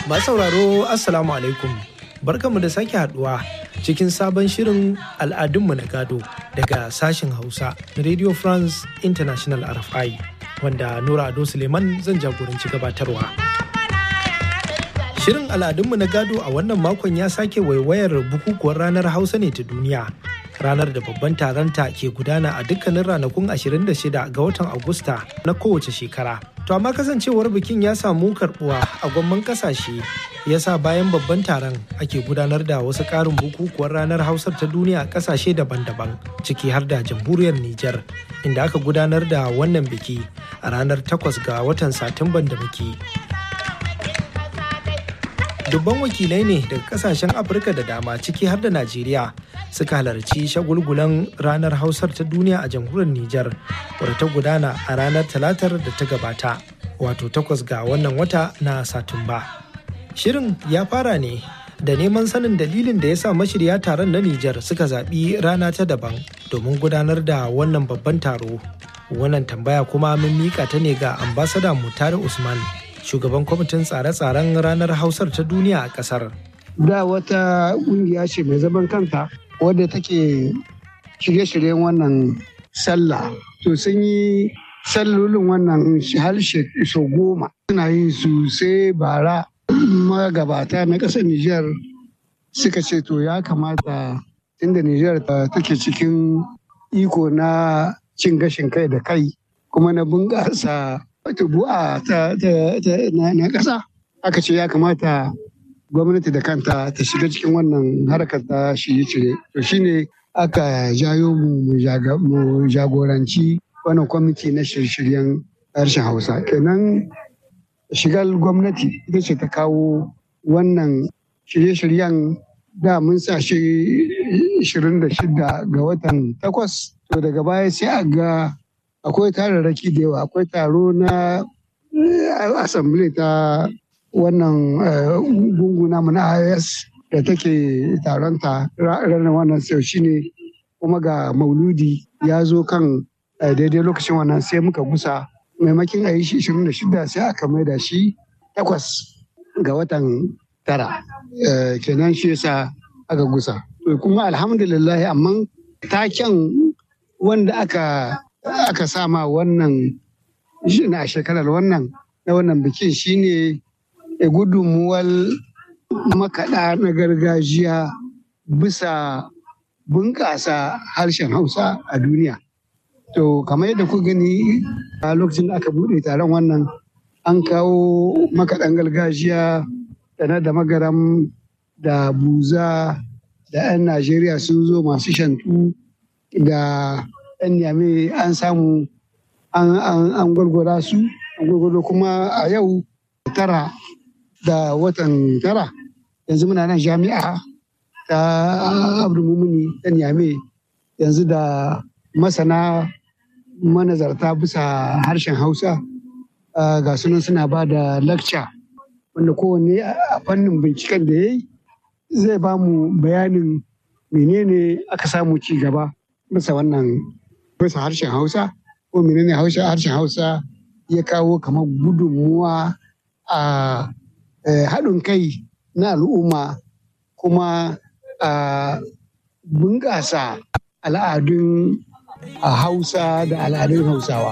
Masu sauraro Assalamu alaikum. Barkanmu da sake haduwa cikin sabon shirin al'adunmu na gado daga sashen Hausa na Radio France International RFI wanda Nura Ado Suleiman zan jagoranci gabatarwa. Shirin al'adunmu na gado a wannan makon ya sake waiwayar bukukuwar ranar Hausa ne ta duniya. Ranar da babban taronta ke gudana a dukkanin ranakun 26 ga watan Agusta na kowace shekara. To amma kasancewar bikin ya samu karbuwa a gwamman kasashe ya sa bayan babban taron ake gudanar da wasu ƙarin bukukuwar ranar Hausar ta duniya a kasashe daban-daban ciki har da jamhuriyar Nijar inda aka gudanar da wannan biki a ranar 8 ga watan Satumban da muke. dubban wakilai ne daga kasashen afirka da dama ciki har da najeriya suka halarci shagulgulan ranar hausar ta duniya a jamhuriyar nijar wadda ta gudana a ranar talatar da ta gabata wato takwas ga wannan wata na satumba shirin ya fara ne da neman sanin dalilin da ya sa mashirya taron na nijar suka zaɓi rana ta daban domin gudanar da wannan babban taro wannan tambaya kuma mun mika ta ne ga ambasada mutare usman shugaban kwamitin tsare-tsaren ranar hausar ta duniya a kasar. Da wata kungiya ce mai zaman kanta wadda take shirye-shiryen wannan sallah. To sun yi sallolin wannan harshe sau goma. Suna yi su sai bara magabata na ƙasar Nijar suka ce to ya kamata inda Nijar take cikin iko na cin gashin kai da kai kuma na bunƙasa tubu'a ta na ƙasa aka ce ya kamata gwamnati da kanta ta shiga cikin wannan harkar ta shirye-shirye to shine aka jayo mu mu jagoranci wannan kwamiti na shirye-shiryen harshen hausa kenan shigar gwamnati ita ce ta kawo wannan shirye-shiryen da mun sa shi 26 ga watan takwas to daga baya sai a ga akwai tararraki da yawa akwai taro na assembly ta wannan gunguna mu na IS da take taronta ranar wannan sau shine kuma ga mauludi ya zo kan daidai lokacin wannan sai muka gusa maimakin a yi shi 26 sai aka maida shi takwas ga watan tara kenan shi yasa aka gusa kuma alhamdulillah amma taken wanda aka aka sama wannan a shekarar wannan na wannan bikin shine gudunmuwar makaɗa na gargajiya bisa bunƙasa harshen hausa a duniya to kamar yadda ku gani a lokacin da aka buɗe taron wannan an kawo makaɗan gargajiya da na da magaram da buza da 'yan najeriya sun zo masu shantu da 'yan niyame an samu an gwargwara su an gwargwaro kuma a yau tara da watan tara yanzu muna nan jami'a ta abdulmumini ta niyame yanzu da masana manazarta bisa harshen hausa ga sunan suna ba da lakca wanda kowanne a fannin binciken da ya yi zai ba mu bayanin menene aka samu ci gaba bisa wannan bisa harshen hausa ko menene harshen hausa ya kawo kamar gudunmuwa a haɗin kai na al'umma kuma a bunƙasa al'adun hausa da al'adun hausawa